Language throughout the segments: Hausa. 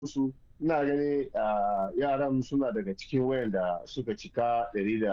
su ina gani yaran suna daga cikin wayanda suka cika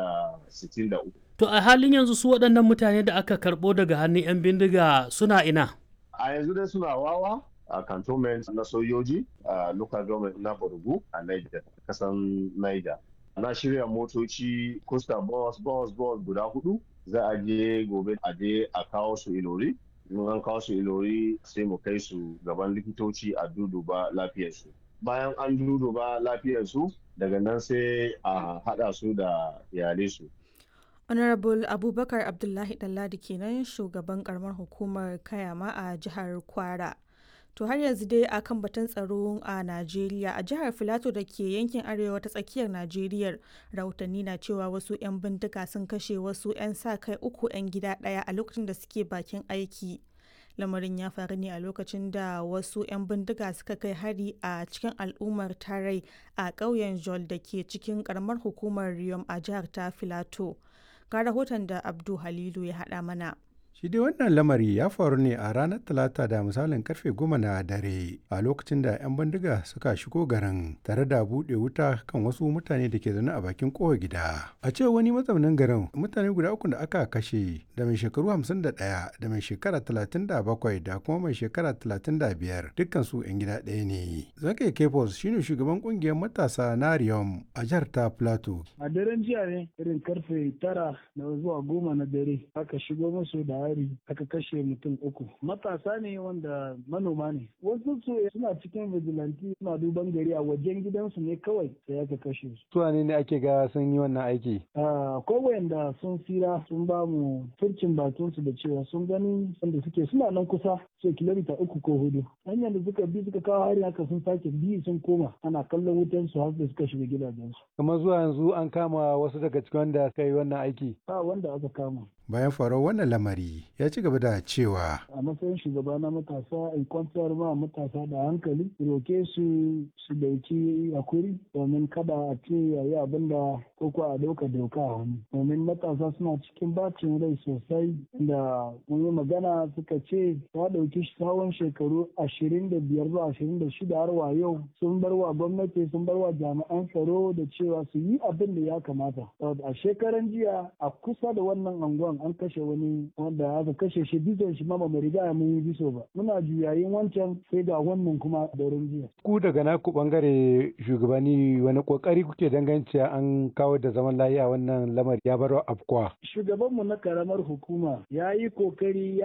163 To a halin yanzu su waɗannan mutane da aka karɓo daga hannun 'yan bindiga suna ina? a yanzu dai suna wawa a cantonment na sojoji a local government na Borgu a Niger kasan Niger na shirya motoci costa bus bus bus guda hudu za a je gobe a je a kawo su ilori in an kawo su ilori sai mu kai su gaban likitoci a duduba lafiyarsu bayan an duduba lafiyarsu daga nan sai a hada su da iyalai su honorable abubakar abdullahi ɗanladi kenan shugaban karamar hukumar kayama a jihar kwara to har yanzu dai akan batun tsaro a najeriya a jihar filato da ke yankin arewa ta tsakiyar najeriya rahotanni na cewa wasu 'yan bindiga sun kashe wasu 'yan sa kai uku 'yan gida ɗaya a lokacin da suke bakin aiki lamarin ya faru ne a lokacin da wasu 'yan bindiga suka kai hari a cikin al'ummar tarai a ƙauyen jol da ke cikin ƙaramar hukumar riyom a jihar ta filato ga rahoton da abdu halilu ya haɗa mana Shi dai wannan lamari ya faru ne a ranar Talata da misalin karfe goma na dare a lokacin da 'yan bindiga suka shigo garin tare da buɗe wuta kan wasu mutane da ke zaune a bakin kowa gida. A ce wani mazaunin garin mutane guda uku da aka kashe da mai shekaru 51 da mai shekara 37 da kuma mai shekara 35 dukkan su 'yan gida ɗaya ne. Zake Kefos shine shugaban kungiyar matasa na Riyom a jihar ta Plateau. A daren jiya ne irin karfe tara da zuwa goma na dare aka shigo musu da hari aka kashe mutum uku matasa ne wanda manoma ne wasu su suna cikin vigilante suna duban gari a wajen gidansu ne kawai sai aka kashe su Su ne ake ga sun yi wannan aiki? akwai wayanda sun tsira sun ba mu furcin bakin su da cewa sun gani wanda suke suna nan kusa ce kilomita uku ko hudu hanyar da suka bi suka kawo hari haka sun sake bi sun koma ana kallon wutan su har da suka shiga gidajensu Kamar zuwa yanzu an kama wasu daga cikin wanda suka yi wannan aiki. ba wanda aka kama Bayan faruwar wannan lamari ya ci gaba da cewa a matsayin shugaba na matasa in kwantar ma matasa da hankali roke su su dauki hakuri domin kada a ce yayi abin da koko a dauka doka a hannu domin matasa suna cikin bacin rai sosai da mun yi magana suka ce ta dauki tsawon shekaru ashirin da biyar zuwa ashirin da shida har wa yau sun bar wa gwamnati sun bar wa jami'an tsaro da cewa su yi abin da ya kamata a shekaran jiya a kusa da wannan anguwan an kashe wani wanda aka kashe shi bizon shi ma ba mu riga mun yi biso ba muna juyayin wancan sai ga wannan kuma daren jiya ku daga naku bangare shugabanni wani kokari kuke dangance an kawo da zaman lafiya wannan lamari ya bar afkuwa. shugabanmu na karamar hukuma ya yi kokari